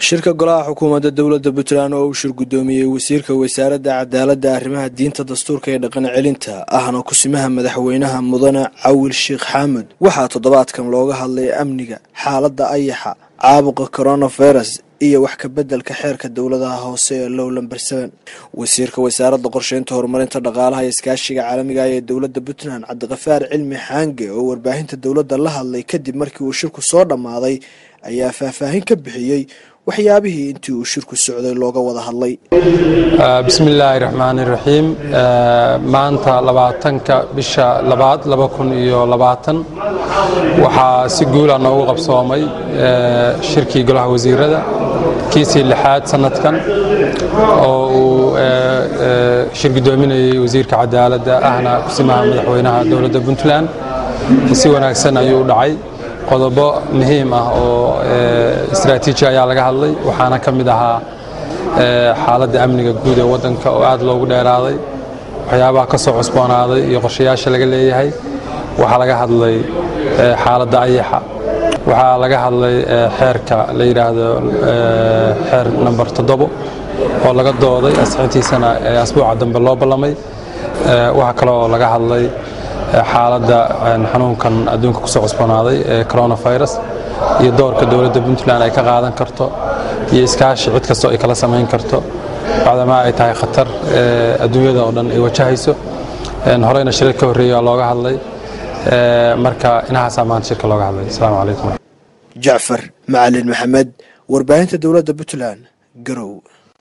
shirka golaha xukuumadda dowladda puntland oo uu shir guddoomiyey wasiirka wasaaradda cadaaladda arrimaha diinta dastuurka ee dhaqan celinta ahna kusimaha madaxweynaha mudane cawil sheekh xaamud waxaa toddobaadkan looga hadlay amniga xaaladda ayaxa caabuqa coronavirus iyo wax ka beddelka xeerka dowladaha hoose ee low lamber seven wasiirka wasaaradda qorsheynta horumarinta dhaqaalaha iyo iskaashiga caalamiga ah ee dowladda puntland cabdiqafaar cilmi xaange oo warbaahinta dowladda la hadlay kadib markii uu shirku soo dhammaaday ayaa faahfaahin ka bixiyey waxyaabihii intii uu shirku socday looga wada hadlay bismi illaahi raxmaani raxiim maanta labaatanka bisha labaad laba kun iyo labaatan waxaa si guula noogu qabsoomay shirkii golaha wasiirada kiisii lixaad sanadkan oo uu shir guddoominayey wasiirka cadaaladda ahna kusimaha madaxweynaha dowladda puntland si wanaagsan ayuu u dhacay qodobo muhiim ah oo istraatiiji ayaa laga hadlay waxaana ka mid ahaa xaaladda amniga guud ee waddanka oo aad loogu dheeraaday waxyaabaha ka soo cusboonaaday iyo qorshayaasha laga leeyahay waxaa laga hadlay xaaladda ayaxa waxaa laga hadlay xeerka la yidhaahdo xeer namber toddobo oo laga dooday asxintiisana asbuuca dambe loo ballamay waxaa kale oo laga hadlay xaaladda xanuunkan adduunka kusoo cusboonaaday ee coronavirus iyo doorka dowladda puntland ay ka qaadan karto iyo iskaashi cid kastoo ay kala samayn karto bacdamaa ay tahay khatar adduunyada oo dhan ay wajahayso horeyna shirar ka horreeya looga hadlay marka inahaasaa maanta shirka looga hadlay asalaamu calaykum jacfar macalin maxamed warbaahinta dowladda puntland garow